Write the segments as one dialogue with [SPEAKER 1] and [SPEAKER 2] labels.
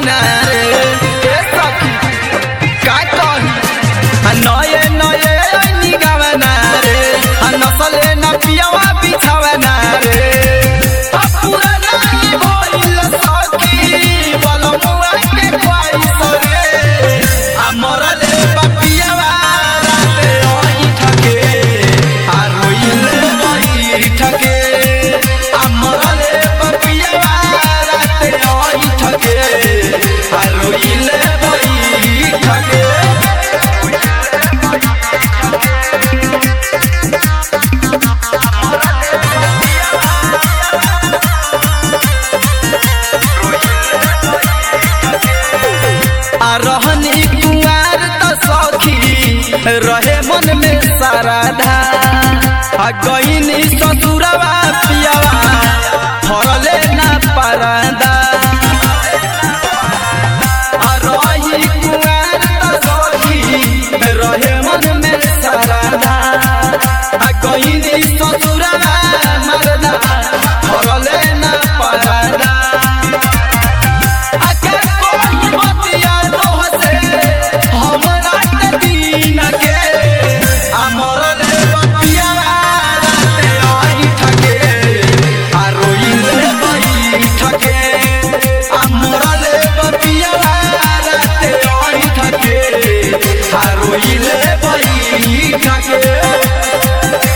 [SPEAKER 1] गावना रे ए सखी का कही आ नये नये ऐनी गावना रे आ नसले न पियावा बिछावना रे आ पुराना ई भइल सखी बलमुआ के ख्वाइश रे आ मरले बपियावा राते ओही ठके आ रोइले बही ठके आ मरले बपियावा राते ओही ठके आ रोइले बही ठके आ रहनी कुआर त सखी रहे मन में साराधा आ गईनी ससुरवा पियावा फरले ना पारादा आ रही कुआर त सखी रहे मन में साराधा आ गईनी ससुरवा मरदा फरले ना पारादा आके कोई बतिया तोहसे हमरा के दीन के अमर ले बतिया राते आई ठके आ रोइले बई ठके अमर ले बतिया राते आई ठके आ रोइले बई ठके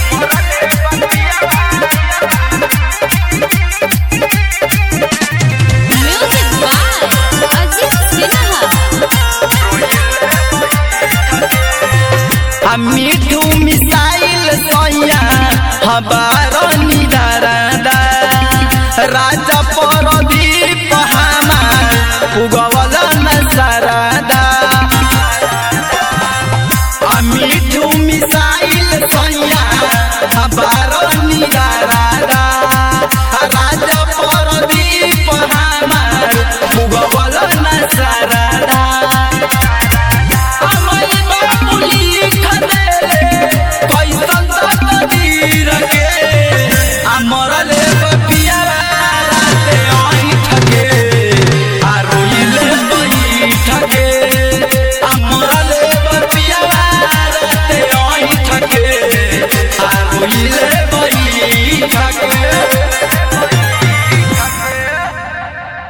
[SPEAKER 2] Music by Ajit Sinha.
[SPEAKER 1] आ मिठू मिसाइल सैया हबार निदारादा राजा परदीप हमार उगवल नसरादा आ मिठू मिसाइल सैया हबार निदारादा राजा परदीप हमार उगवल नसरादा अमई बाबुली खदेले कैसन तकदीर के अमरले बपिया राते आई ठके आ रोइले बई ठके अमरले बपिया राते आई ठके आ रोइले